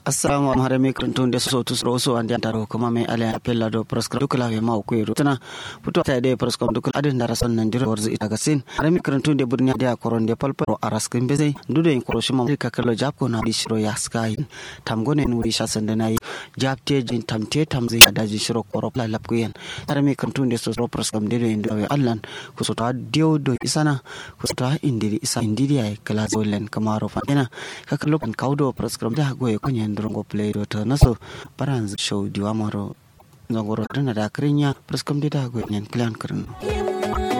assalamu alaikum harami krantun da so tu so so ande taro kuma mai ala apella do proskra dukla we ma ku yero tana puto ta de proskra dukla adin da rasan nan jiro warzi ita gasin harami krantun de burnya da koron de palparo araskin beze dudo in koroshi ma ka kallo jap ko na di shiro ya sky tam gone nu ri shasan da nayi jap te jin tam te tam zai daji shiro koro la lap ku yen harami krantun de so so proskra de do indo we allan ku so ta dio do isana ku so ta indiri isa indiri ay kala zolen kamaro fa ina ka kallo kan kaudo proskra da goye kunyen ndrongo play do to naso paranz show diwa maro ngoro tana da krinya preskam dida go nyen plan krno